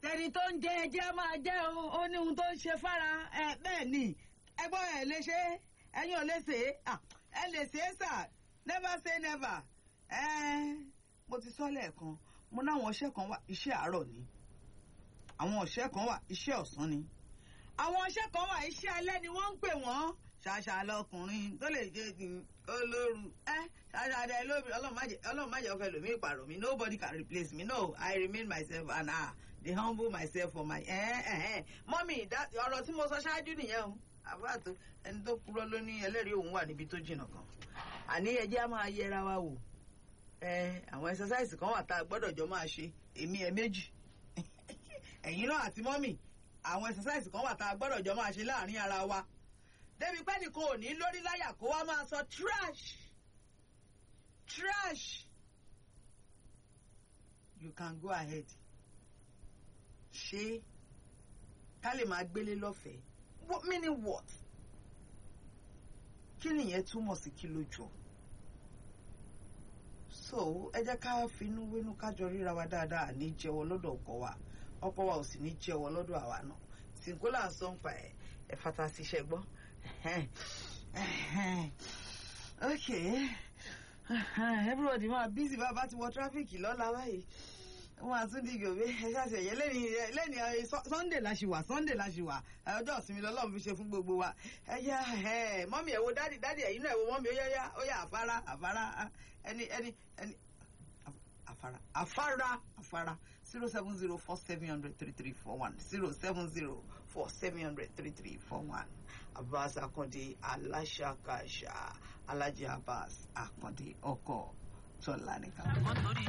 àtẹni tó ń jẹ ẹjẹ máa jẹ o ó ní ohun tó ń ṣe fára ẹ bẹ́ẹ̀ ni ẹgbọ́n ẹ lè ṣe é ẹ̀yin ò lè ṣe é à, ẹ lè ṣe é sà never say never ẹ mo ti sọ lẹ́ẹ̀kan mo náwọn ọṣẹ́ kan wà iṣẹ́ àárọ̀ ni àwọn ọṣẹ́ kan wà iṣẹ́ ọ̀sán ni àwọn ọṣẹ́ kan wà iṣẹ́ alẹ́ ni wọ́n ń pè wọ́n ṣàṣà lọkùnrin tó lè jẹ kí olóru ẹ ṣàṣà dẹ lóbi ọlọ́run má jẹ́ ọkọ ẹlòmíì pààrọ̀ mi nobody can replace me no i remain myself and ah dey humble myself for my ẹ ẹ ẹ mọ́mì ọ̀rọ̀ tí mo sọ ṣáájú nìyẹn o àbáàtò ẹni tó kúrò ló ní ẹlẹ́rìí òun wà níbi tó jìnnà kan àní ẹjẹ́ á máa yẹra wa wò ẹ àwọn exercise kan wà tá a gbọ́dọ̀ jọ máa ṣe èmi ẹ méjì ẹ̀yin náà àti mọ́mì àwọn exercise kan wà tá a gbọ́dọ̀ jọ máa ṣe láàrin ara wa débi pé nìkan ò ní lórí láyà kó wá máa sọ trash trash you can go ahead ṣé ká lè máa gbélé lọ́fẹ̀ẹ́ what meaning what kí nìyẹn túmọ̀ sí kí ló jọ so ẹ jẹ́ ká finú wínú kájọ ríra wa dáadáa ní jẹ́wọ́ lọ́dọ̀ ọkọ wa ọkọ wa ò sì ní jẹ́wọ́ lọ́dọ̀ àwa náà sìnkú là ń sọ ń pa ẹ̀ ẹ̀ fata síṣẹ́ gbọ́ okay everybody máa busy bá bá ti wọ tráfíkì lọ́la báyìí wọn àtúndì gòbé ẹ ṣáṣẹ yẹ lẹ́ni lẹ́ni sunday la ṣì wà sunday la ṣì wà ọjọ́ ìsinmi lọ́lọ́run fi ṣe fún gbogbo wa ẹ yá ẹ mọ́mí ẹ̀ wo dádì dádì ẹ̀yin náà ẹ̀ wo mọ́mí ó yá yá ó yá àfárá àfárá ẹni ẹni ẹni àfárá àfárá àfárá zero seven zero four seven hundred three three four one zero seven zero four seven hundred three three four one abbas akande aláṣàkáṣà alhaji abbas akande ọkọ tọ́lá nìkan.